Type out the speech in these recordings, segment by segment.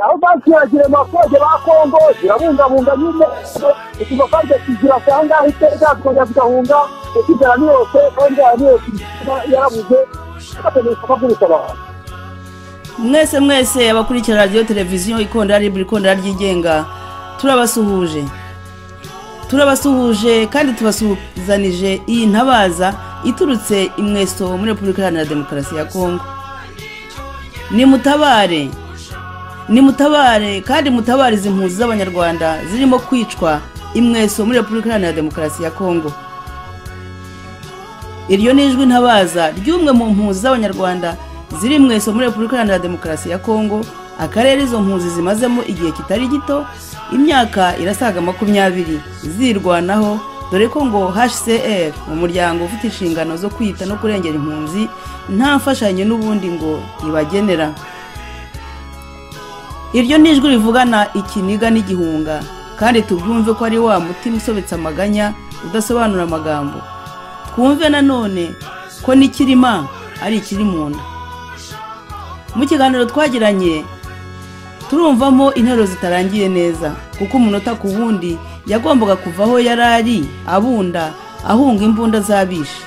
aho banki ya girema kode ba kongo zirabungabunga nyine ikigo kandi kigira ahangaha iteka zikongera zigahunga ikigera niyose kandi yose yarabuze bategereje kubagurisha abantu mwese mwese abakurikira radiyo televiziyo ikondera ribura ikondera ryigenga turabasuhuje turabasuhuje kandi tubasuzanije iyi ntabaza iturutse imweso muri repubulika iharanira demokarasi ya kongo ni mutabare ni mutabare kandi mutabare izi mpunzi z'abanyarwanda zirimo kwicwa imweso muri repubulika iharanira demokarasi ya kongo iryo ni ijwi ntabaza ry'umwe mu mpunzi z'abanyarwanda ziri mu isomo muri repubulika iharanira demokarasi ya kongo akarere izo mpunzi zimazemo igihe kitari gito imyaka irasaga makumyabiri zirwanaho dore ko ngo hcr mu muryango ufite inshingano zo kwita no kurengera impunzi nta mfashanyo n'ubundi ngo ibagenera iryo ni ijwi rivugana ikiniga n'igihunga kandi tubyumve ko ari wa mutima usobetse amaganya udasobanura amagambo twumve nanone ko n'ikirima ari ikiri mu nda mu kiganiro twagiranye turumvamo interuro zitarangiye neza kuko umunota ku wundi yagombaga kuva aho yari ari abunda ahunga imbunda z'abishe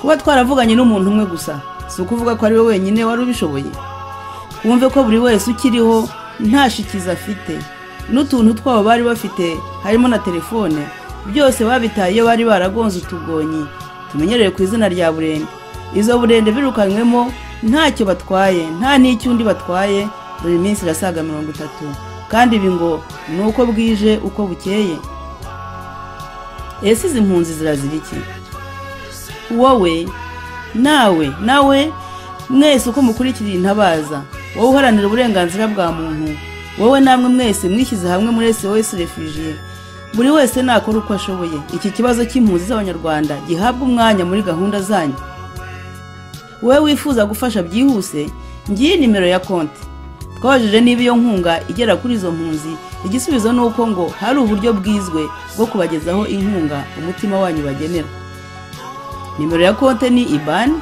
kuba twaravuganye n'umuntu umwe gusa si ukuvuga ko ari we wenyine wari ubishoboye wumve ko buri wese ukiriho nta shikizi afite n'utuntu twabo bari bafite harimo na telefone byose babitaye bari baragonze utugonyi tumenyereye ku izina rya burende izo burende birukanywemo ntacyo batwaye nta n'icyo undi batwaye buri minsi irasaga mirongo itatu kandi ibi ngo ni uko bwije uko bukeye ese izi mpunzi zirazira iki wowe nawe nawe mwese uko mukurikiriye intabaza wowe uharanira uburenganzira bwa muntu wowe namwe mwese mwishyize hamwe muri sos refugiye buri wese nakora uko ashoboye iki kibazo cy'impunzi z'abanyarwanda gihabwa umwanya muri gahunda zanyu wowe wifuza gufasha byihuse ngiyi nimero ya konti twabajije niba iyo nkunga igera kuri izo mpunzi igisubizo ni uko ngo hari uburyo bwizwe bwo kubagezaho inkunga umutima wanyu bagenera nimero ya konti ni ibani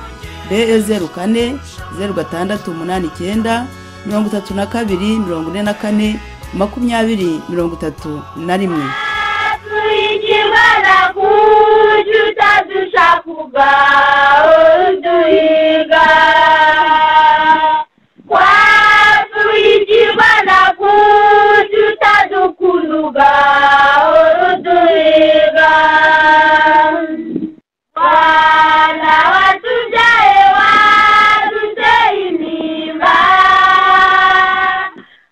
be zeru kane zeru gatandatu umunani icyenda mirongo itatu na kabiri mirongo ine na kane makumyabiri mirongo itatu na rimwe kuba uduhiga kwatuyitirwa na kututadukunuga uduhiga wana watujaye watuteinimba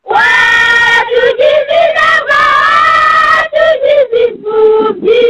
watujizinaba watujizifubyi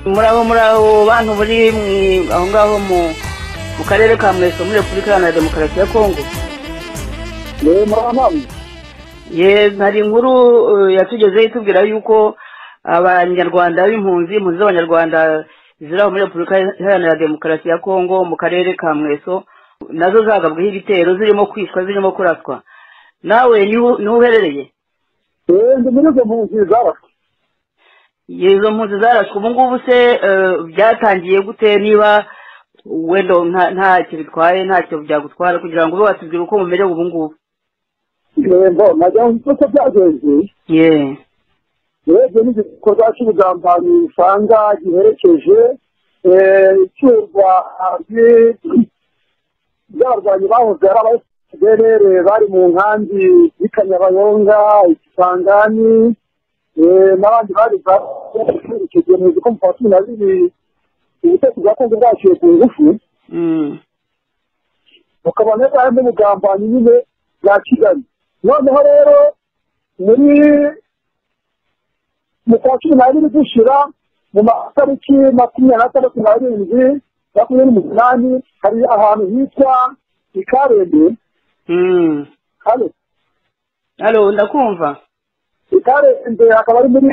murabo murabo bantu buri aho ngaho mu karere ka mweso muri repubulika iharanira demokarasi ya kongo yewe murabona hari inkuru yatugezeho itubwira yuko abanyarwanda b'impunzi impunzi z'abanyarwanda ziri aho muri repubulika iharanira demokarasi ya kongo mu karere ka mweso nazo zagabweho ibitero zirimo kwicwa zirimo kuraswa nawe niho uherereye yewe ndi muri izo mpunzi zaraswe izo mpunzi zaraswe ubu ngubu se byatangiye gute niba wenda ntacyo bitwaye ntacyo byagutwara kugira ngo ube watubwira uko mumerewe ubu ngubu yego najya mvuga ko byagenze yeee urebye n'igikorwa cy'ubugambanyi usanga giherekeje icurwa ry'abarwanyi bahoze ari abayesideri bari mu nkambi y'i kanyabayonga ikisangani n'abandi bari baherekeje mu gikombe kwa cumi na bibiri ubutegetsi bwa kongo bwaciye ku ngufu bukaba neza harimo ubugambanyi nyine bwa kigali noneho rero muri mu kwa cumi n'abiri dushira mu matariki makumyabiri n'atandatu n'arindwi makumyabiri n'umunani hari ahantu hitwa ikarembe hano hano ndakumva ikarembe akaba ari muri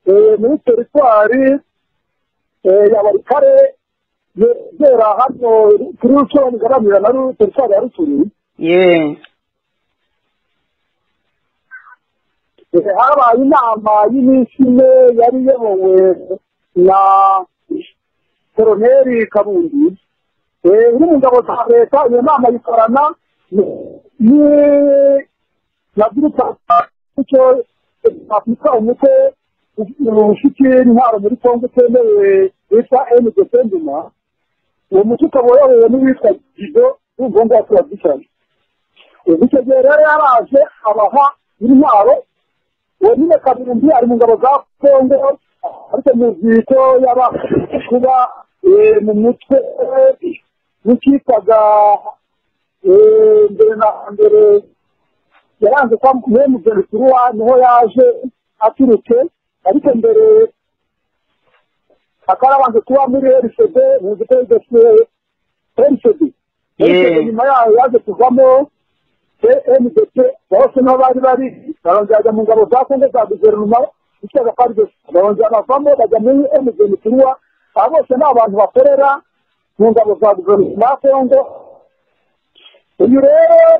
eh, muri teritwari eh, ya barikare yegera hano kuri rusoro igaramira na ru- teritwari ya rusuri yeee Eh, habaye inama y'iminsi ine yari iyobowe na koroneri karundi Eh, uri mu ngabo za leta iyo nama yikorana ni- na gurupe icyo afurika umutwe ufite intwaro muri kongo utemewe witwa ndc nduma uwo mutwe ukaba uyobowe n'uwitwa gido n'ubwonko wa turadishoni icyo gihe rero yaraje abaha intwaro uwo nyine kaburimbi ari mu ngabo za kongo ariko muzi ko yaba kuba eh, mu mutwe w'icyitwaga eh, mbere na mbere yaranze kwa mwe mugeni kuruwa niho yaje aturutse ariko mbere akarabanje kuba muri rcd muzi ko yigeze rcd rcd Yeah. nyuma yayo yaje kuvamo ndc bose niho bari bari barongera bajya mu ngabo za kongo za guverinoma ishyaka pardes barongera bavamo bajya muri mgn kuruwa aba bose ni abantu bakorera mu ngabo za guverinoma ya kongo uyu rero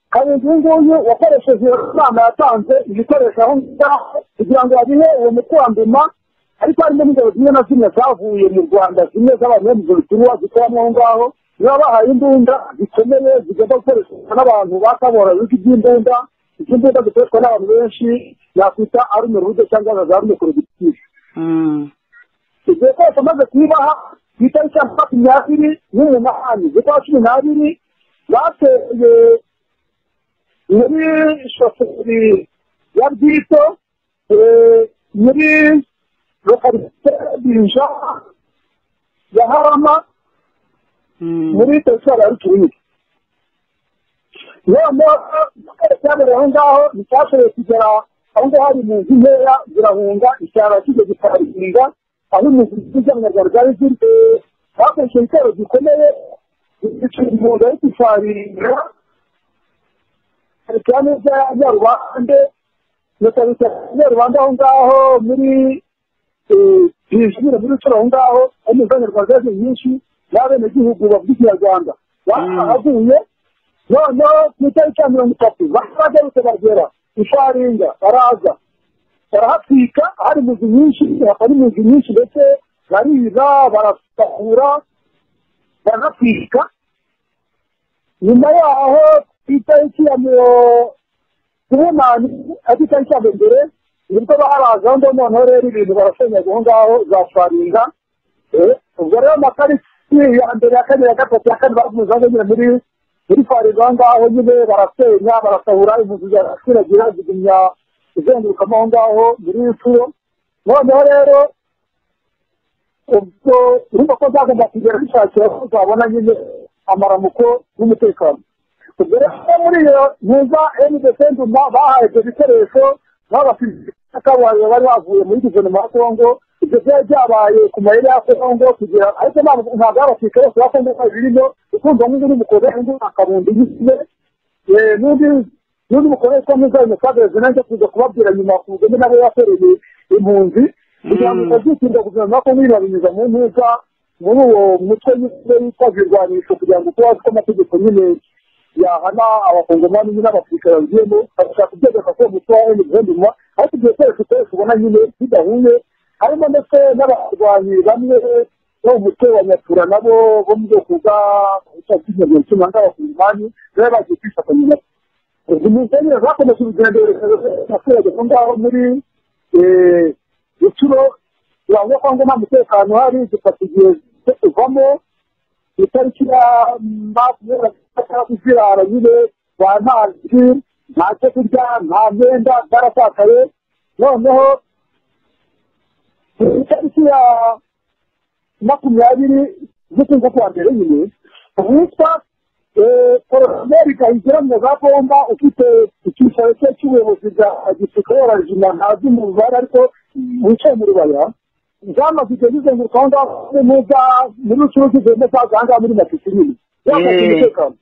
karindwi uyu nguyu wakoresheje inama yatanze ibikoresho aho ngaho kugira ngo babihe uwo mukandima ariko harimo n'ingabo zimwe na zimwe zavuye mu rwanda zimwe z'abanyemuguruturuwa zikoramo aho ngaho niba bahaye imbunda zikomeye zigomba gukoreshwa n'abantu bakabora ibigo by'imbunda iby'imbunda zikoreshwa n'abantu benshi yakwita arume rude cyangwa za rume korogitifu igihe kose amaze kuyibaha ku itariki ya makumyabiri n'umunani z'ukwa cumi n'abiri bateye muri shoferi ya bwito eh, muri lokarite binja ya harama muri terefone ya ruturingi noneho akarere cyabereye aho ngaho nticyashoboye kugera aho ngaho hari mu nzu nkeya zirahunga icyaro kijya gitarikinga aho imizi z'abanyarwanda zari ziri bakoresheje ibitero gikomeye bicira impundu yo kwifarira hari cyane bya nyarubande nyakarita nyarubande aho ngaho muri bijimira muri rutura aho ngaho aho imizi y'abanyarwanda zari nyinshi n'abenegihugu bavuga ikinyarwanda bahaguye noneho ku itariki ya mirongo itatu bagarutse bagera ifaringa baraza barahatwika hari imizi nyinshi hakaba n'imizi nyinshi ndetse bariza barasakura barahatwika nyuma yaho ku itariki ya mirongo kubunani ari itariki ya mbere nibwo barazaho ngo noneho rero ibintu barasenyaga aho ngaho za faringa Eh, ubwo rero amatariki ya mbere ya kabiri ya gatatu ya kane barakomeza bagera muri muri faringa aho ngaho nyine barasenya barasahura impunzi zirasiragira zigumya izengurukamo aho ngaho muri furo noneho rero ubwo urumva ko zagomba kugera zishakira ko zabona nyine amaramuko n'umutekano ubwo rero muri iyo ntuza ndc nduma bahaye ibyo bikoresho n'abafite kabuhariwe bari bavuye muri guverinoma ya kongo ibyo byari byabaye ku mayeri ya kongo kugira ariko ntabwo ntabwo abafite bose ba kongo bari birimo ukumva nk'undi mukozi w'undi akarundi yisibe Eh, n'undi n'undi mukoresha mwiza ayo musagereza nanjye kuza kubabwira nyuma ku mugende nabo yakoreye impunzi kugira ngo utazitinda guverinoma ko nk'iyo babinyuza mu ntuza muri uwo mutwe w'isire witwa zirwanisho kugira ngo tuba ko amategeko nyine yahana abakongomani nyine abafurika bagiyemo bagashaka kubyegeka ko uwo mutwe wa emuvendima ariko ibyo bikoresho byose ubona nyine bidahuye harimo ndetse n'abarwanyi bamwe bo mu mutwe wa nyatura nabo bo mu bwoko bwa cyangwa cyuma nk'abakongomani rero bagiye kwifatanya nabo izi misenye zakomeje urugendo abaturage aho ngaho muri eh, rucuro biravuga ko ngo nta mutekano uhari zifata igihe cyo kuvamo ku itariki ya makumyabiri na gatandatu zirara nyine ba ntazi nta cyo kurya nta myenda zarasakaye noneho ku itariki ya makumyabiri z'ukwezi kwa mbere nyine uwitwa eh, koroneri kahigira mugabomba ufite icyicaro cye cy'ubuyobozi bwa gisirikare rejima ntazi mu rubare ariko wicaye mu rubaya zamaze igihe zizenguruka aho ngaho neza muri rucuruzi zigenda zaza aha ngaha muri matisi nyine yamaze Eh. umutekano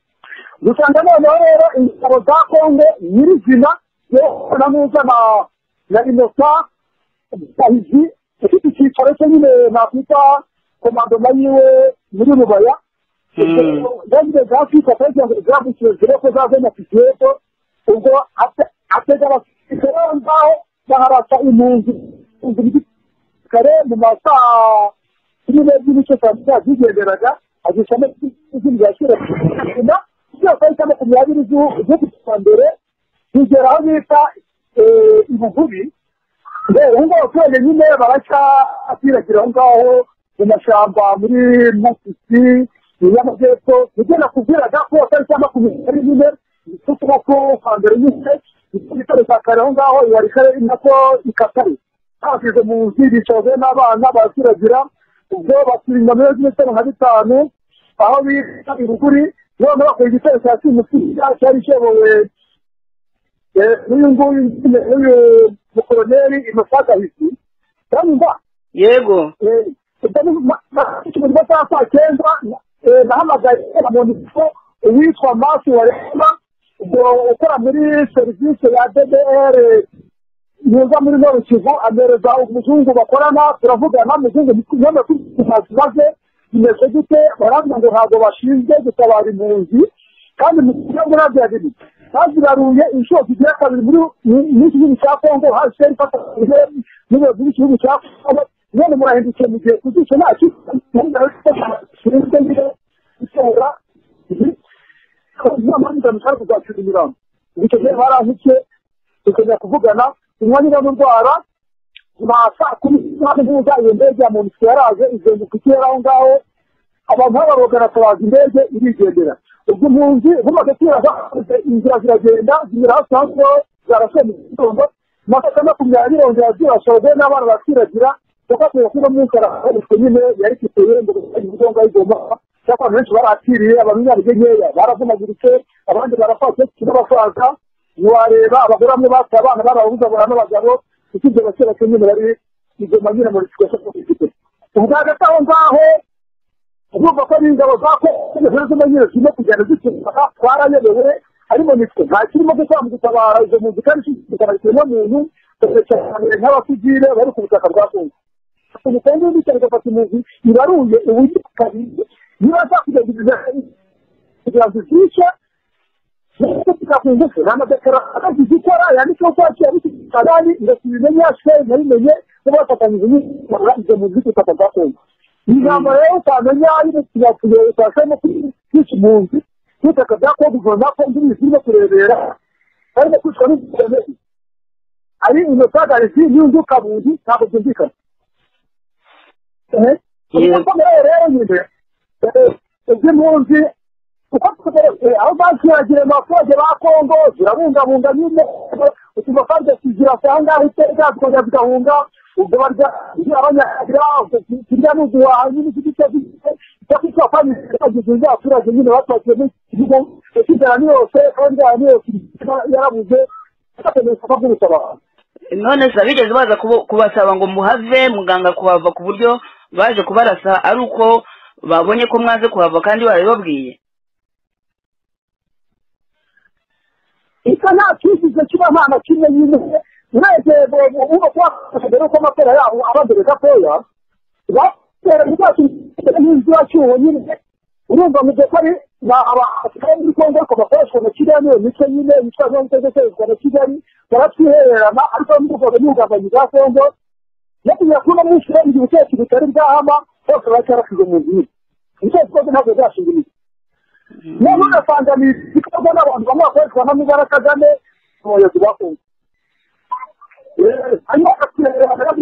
dusanga noneho rero ingabo za kongo nyirizina yewe na muza na na inosa bahizi ufite icyicaro cye nyine nakwita komandoma yiwe muri rubaya Mm. yagize grafike akagira ngo grafike zire ko zazenya kisiyeto ubwo ate- atega abasirikare bo ngaho baharasa impunzi impunzi kare mu masaa kuri n'ebyiri n'igice saa sita zigenderaga azisamo izindi zakira nyuma zose ari saa makumyabiri z'u- z'uku kwa mbere zigera aho bita eh, ibugubi rero aho ngaho abaturage nyine baracya atiragira aho ngaho mu mashyamba muri masisi mu y'amajyepfo nibyo nakubwiraga ko tariki ya makumyabiri nyine z'ukuboko kwa mbere nyine igitaro cya kare aho ngaho yari kare nako ikatari bashyize mu nzu bicaze n'abana baraturagira ubwo baturinda muri z'ibitaro nka bitanu aho bita ibuguri noneho bakora igitero cya simusi cyari kiyobowe eh, n'uyu nguyu nyine, n'uyu mukoroneri innocent gahisi uranyumva yego ikibuga cya saa cyenda eh, nahamagaye amonitse uwitwa masi warema ubwo ukora muri serivisi ya ddr yuza muri noro kivu amereza umuzungu bakorana turavugana umuzungu yemwe kumaze bimeze gute baravuga ngo ntabwo bashinzwe gutabara impunzi kandi mu kinyabwo nabyabiri baziraruye inshuro zigira kabiri muri iki gihugu cya kongo hasi ifatanyije n'ubuyobozi bw'igihugu cya kongo none murahindukiye mu gihe kuzica ntacyo bashinzwe nyine gutora amanita mushaka kuzacura imirambo icyo gihe barantuke tukajya kuvugana inywa niba ndwara nta saa kumi n'umunani ntuza iyo ndege ya muntu yaraje izenguka ikirere aho ngaho abantu b'abarogana atabaza indege irigendera ubwo impunzi bumaze kwiraza inzira ziragenda zinyura hasi hasi aho zarashoye mu gitondo amasaka makumyabiri yongera zirashoje n'abana bakiragira kuko kubera ko uno munsi arakoreshwa nyine yari kiteye ngo ibyo ngaho igomba kuba. cyangwa abantu benshi barakiriye abantu b'imyaka nkeya baravunaguritse abandi barafatse n'abasaza ntiwareba abagore bamwe bataye abana barabuze abana n'abagabo usibye abakera cumi bari igoma nyine muri situation yo kwifite ubwa hagati aho ngaho urumva ko n'ingabo za kongo zirimo nyine zirimo kugenda zikimbuka twarayobewe harimo nitwe nta kirimo gukora mu gutabara izo mpunzi kandi kikaba ikiremwamuntu cyane nk'abasivile bari ku butaka bwa kongo umukungu w'ibitaro igafata impunzi ibaruye uburyo kabiri niba zakugira kugira ngo izice kuvuga ku ngufu nta madekara akagize ikora yanditseho ko yaciye ari kigali ndetse ibimenye yashoye nabimenye kuba bafatanyije n'ibitaro izo mpunzi z'ubutaka bwa kongo ijambo rero utamenya y'umukiriya kureba utashamo kwica impunzi n'ubutaka bwa kongo ugomba ko ndi zirimo kurebera barimo kwicwa n'ubutaka ari inotagarisi n'undi kabunzi ntabwo byumvikana komera rero nyine iby'impunzi uko aho bakiragira abaturage ba kongo zirabungabunga nyine utuma kandi zirasanga aho iteka zikongera zigahunga ubwo barya abanyagira kirya n'uguhaha nyine iki gice cyangwa icyo wapangiza abaturage nyine bapakiye n'ikigo inzara ni yose kandi inzara ni yose yarabuze bakeneye isoko ry'ubutabazi none se bigeze baza kubu- kubasaba ngo muhave muganga kuhava ku buryo baje kubarasa ari uko babonye ko mwaze kuhava kandi barabibabwiye isa nta cyizeze kiba nta na kimwe nyine mwese uba twakagera uko amatora yabo abambere gatoya batera ubwacu n'inzu yacyuho nyine urumva mu gihe kari ni abasigaye muri kongo ariko bakoreshwa na kiriya niyo mico nyine yitwa zo mutego ikoreshwa na kigali baratwihererana ariko n'ubwoko n'ubugambanyi bwa kongo no kugira ngo uno munsi rero igihe cyose bitari bwahama bose baracyarasize mu nzu nyine ibitekerezo byose ntabwo byashinga imizi noneho ugasanga ni ibikorwa n'abantu bamwe bakoreshwa na mugara kagame umuyobozi wa kongo hanyuma bakireba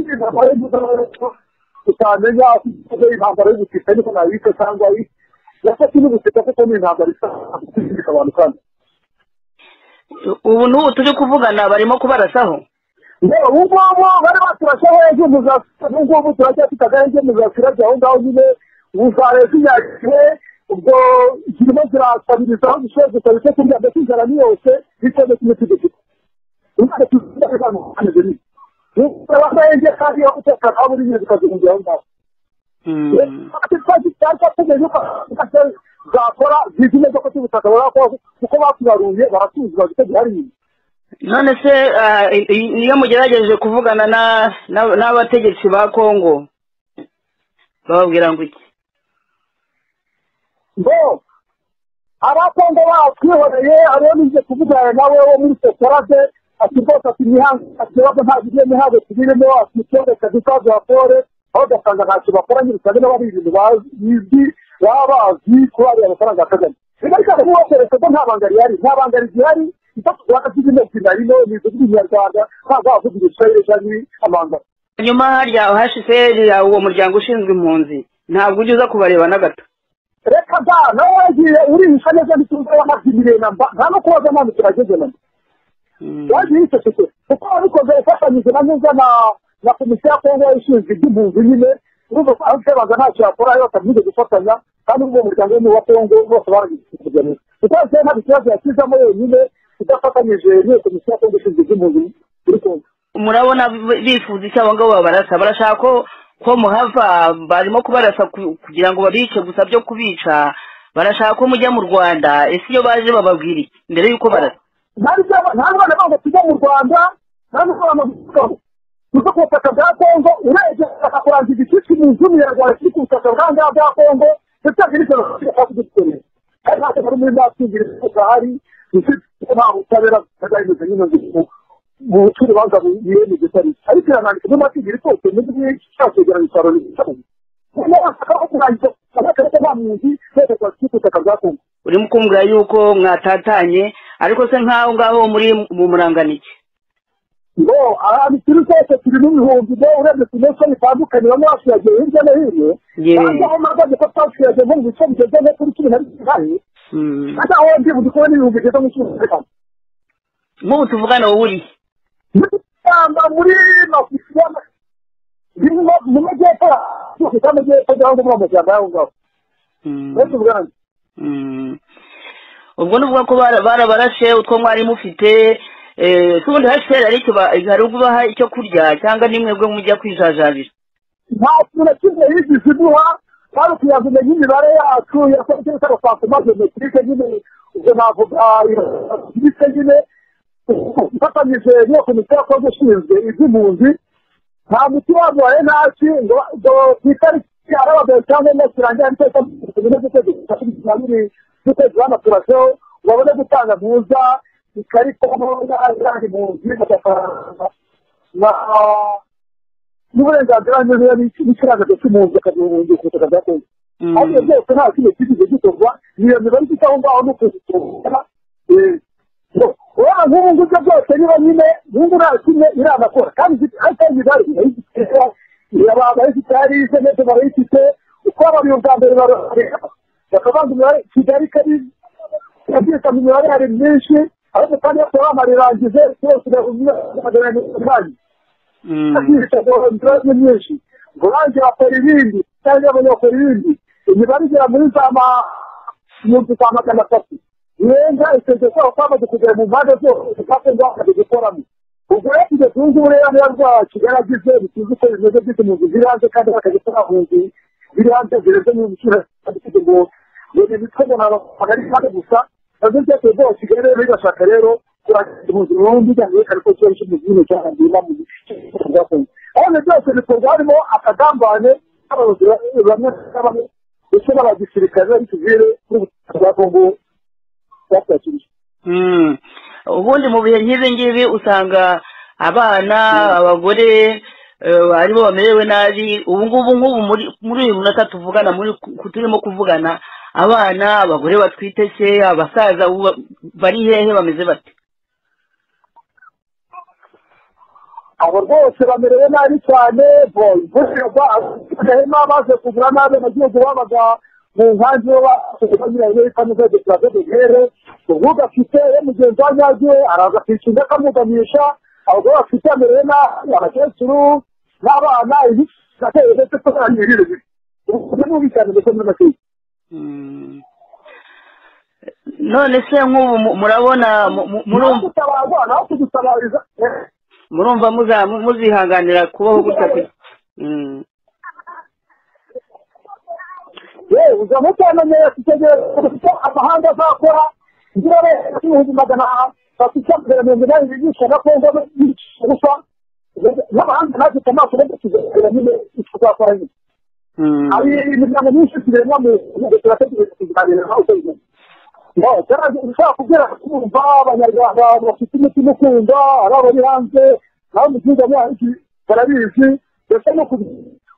utamenya ufite intambara y'ubutita niko nabita cyangwa yafashe n'ubutita kuko ni intambara isa izirika abantu kandi ubu n'ubu turi kuvugana barimo kubarasaho yewe ubu ngubu bari baturashaho ejo muzasira ubu ngubu turacyafite agahenge muzasirabye aho ngaho nyine muzareba inyakire ubwo zirimo zirasabiriza aho gusoza ikarito kurya ndetse inzara ni yose bitewe kimwe cy'igifite umwana tuzirabira hano hanze nyine ureba agahenge kandi yo gutekana aho buri nyine zikazihungira aho ngaho zakora zizi neza ko cy'ubutaka barakora kuko batubaruye baratuzi bagite gihari inyuma none se ah, i- niyo mugerageje kuvugana na- na- n'abategetsi ba kongo bababwira ngo iki ngo abakongo batwihoreye ariyo bize kuvugana nawe wo muri sokorade ati rwose ati imihango ikibazo nta gihe imihango tubirimo ati ikibazo kadukazi raporo aho ugasanga ntacyo bakora nyine usanga niba ari ibintu bazi baba bazi kuba ariya amafaranga ya kagame reka reka niba keretse ko nta banga rihari nta banga rihari ifata uturaka tw'izina zinarino ni izugira inyarwanda ntabwo wavuga igiswahili cyangwa amanga nyuma harya hashize ya uwo muryango ushinzwe impunzi ntabwo ujya uza kubareba na gato reka da nawe wagiye urihisha neza ntitumve amazi miremba nta no kubaza none turageze none Mm. yaje yicecetse kuko ababikoze ifatanyije na neza na na komisiyo ya kongo ishinzwe iby'impunzi nyine urumva ko abaga ntacyo yakora yose amije gufatanya kandi ubwo muryango w'umwe wa kongo bose baragikugenera kuko yose nta kibazo yashyizemo wenyine idafatanyije n'iyo komisiyo ya kongo ishinzwe iby'impunzi muri kongo murabona b- bifuza icyo abo ngabo babarasa barashaka ko ko muhava barimo kubarasa ku- kugira ngo babice gusa byo kubica barashaka ko mujya mu rwanda ese iyo baje bababwira iki mbere y'uko barasa nta n'ibyo- nta n'abana babo tujya mu rwanda nta n'abana babo kuko ku butaka bwa kongo urebye bakakurangiza icyitwa impunzi y'umunyarwanda kiri ku butaka bwa ngaha bwa kongo ndetse hakiri ikintu bashaka kudukorera kandi ntacyo bari muri nta twigire kuko hari dufite ko nta butabera bwagahindutse nyine ngo mu bucurubanza biyemeje ko ari ariko iranandika muri matigiri kose n'ubwo cyakegeranya isaro n'isaro noneho bashaka ko kurangiza bakavuga ko nta mpunzi berekwa kiri ku butaka bwa kongo urimo kumbwira yuko mwatatanye ariko se nk'aho ngaho muri mu muranganike ngo abantu turi twese turi n'ibihumbi be urebye ku mensi bitandukanye bamwe basigaye hirya no hino Yewe. kandi aho mpagaze ko twasigaye nko mu bice bigeze nko kuri cumi na bitanu Mm. kandi aho ndibuka ko n'ibihumbi bigeze mu cumi na bitanu nk'ubu tuvugana wowe uri he? muri rwanda muri mafusiya mu majyepfo yose cyangwa amajyepfo cyangwa muri amashyamba y'aho ngaho Mm. benshi ubwanjye Mm. ubwo ni uvuga ko bara- barabarashe utwo mwari mufite eh, se ubundi hashize hari icyo ba- hari ubaha icyo kurya cyangwa nimwe bwo mujya kwijajabira nta kintu na kimwe yigeze iduha kandi tuyazanye n'imibare yacu yakoze k'abasakuma geometrike nyine ubwo navuga ibice nyine ifatanyije n'iyo komisiyo yakoze ishinzwe iby'impunzi nta muti waduhaye ntaki ngo ngo ku itariki arababere cyangwa umunsi irangira ariko itariki ine z'ukwezi kwa cumi n'abiri z'ukwezi hano turasheho babone gutanga ntuza ikarita y'abandi impunzi bagafaranga na n'uburenganzira n'ikirangantego cy'umuntu akagihungira ku butaka bwa kongo Mm. ariko ibyo byose nta kintu kigeze gikorwa iyo mibare ifite aho ngaho no kuzitora urabona nk'ubu ngubwo byose niba nyine nk'ubu nta kimwe iranakora kandi ifite- ariko iyo mibare irayifite iraba barayifite hariya interineti barayifite uko abariyo bwa mbere barareba bakabanza imibare kigali kari yabyita mu mibare hari myinshi ariko kandi yose bamarirangize yose magana ane n'umunani Mm. ibibazo byinshi ngo banki bakora ibindi cyangwa abanyakora ibindi imibare igera muri za ma ibihumbi za magana atatu irenga ikeze kwabo kwamaze kugera mu mpande zose kandi bakaze gukoramo ubwo rero kugeza ubu ngubu rero niyo bwa kigali agize bituzi uko bimeze byose mu nzu ziri hanze kandi bakaze kurahunzi biri hanze zireze mu biciro kugira ngo buri mitwe ngo ntabwo ari kandi gusa nabyo byose byose kigali rero bigashaka rero kurangiza impunzi burundu byanerekana ko ikibazo cy'umuzimu cyahangirwa mu gice cyakongo kandi byose bikorwa harimo akagambane k'abayobozi ba- bamwe na bamwe ndetse n'abagisirikare n'abasivire n'ubutaka bwa kongo bwakirije Mm. ubundi mu bihe nk'ibi ngibi usanga abana abagore eh, aribo bamerewe nabi ubu ngubu nk'ubu muri muri uyu munota tuvugana muri ku- turimo kuvugana abana abagore batwite se abasaza ubu ba- bari hehe bameze bate abo rwose bamerewe nabi cyane bo imvura hema baje kugura nabi abagihugu babaga mu nkangi bo banyuranye kaminuza gitwaje dogere ubu gafite we mugenzi wa nyagiwe araza kwica inda akamugamisha abagore bafite bamerewe nabi abakecuru n'abana ibi gateye ndetse ko nta mirire bibi ubu ni bubi cyane ndetse n'amategeko Mm. none se nk'ubu mu- murabona mu- mu- murumva murumva naho kudutabariza eh, murumva muza- mu- muzihanganira kubaho gutya pe? Mm. yewe uza mutanamenye kitegereza kuko amahanga azakora ngira ibihumbi magana bafite icyakugera mirongo inani bigisha na kongo bigisha gusa n'abahanga ntacyo amaso bajya kuzagera nyine icyo twakora nyine hari imiryango myinshi tureba mu gihugu turategereje kuganira nawe uko bimeze ushobora kubwira kumva abanyarwanda bafite umutima ukunda ari abari hanze nawe mu gihugu abanzi barabizi ndetse no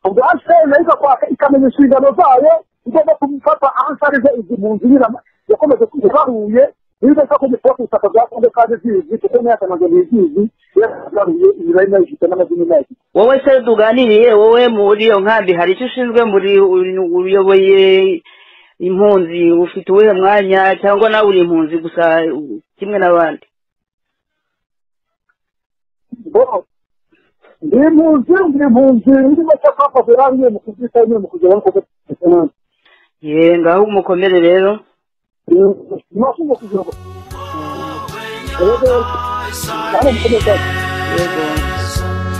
ubwa sene ariko kwaka ikamenya inshingano zayo igomba gufata ansarize izi mu nzu nyirama yakomeje kubaruye niba ushaka ko gikora ku butaka bwa kongo kandi zizi kuko niyo yakamaze ntizizi yararuye imibare nayo ifite n'amazina nayo ifite wowe se tuganiriye wowe muri iyo nkambi hari icyo ushinzwe muri uyoboye impunzi ufite uwuhe mwanya cyangwa nawe uri impunzi gusa uh, kimwe n'abandi Bo, ndi impunzi ndi impunzi ndi make papa birangiye mu kubyitaho nyine mu kugeraho kuko ye ngaho umukomere rero ntabwo kugira ngo rero kandi mukomeze yego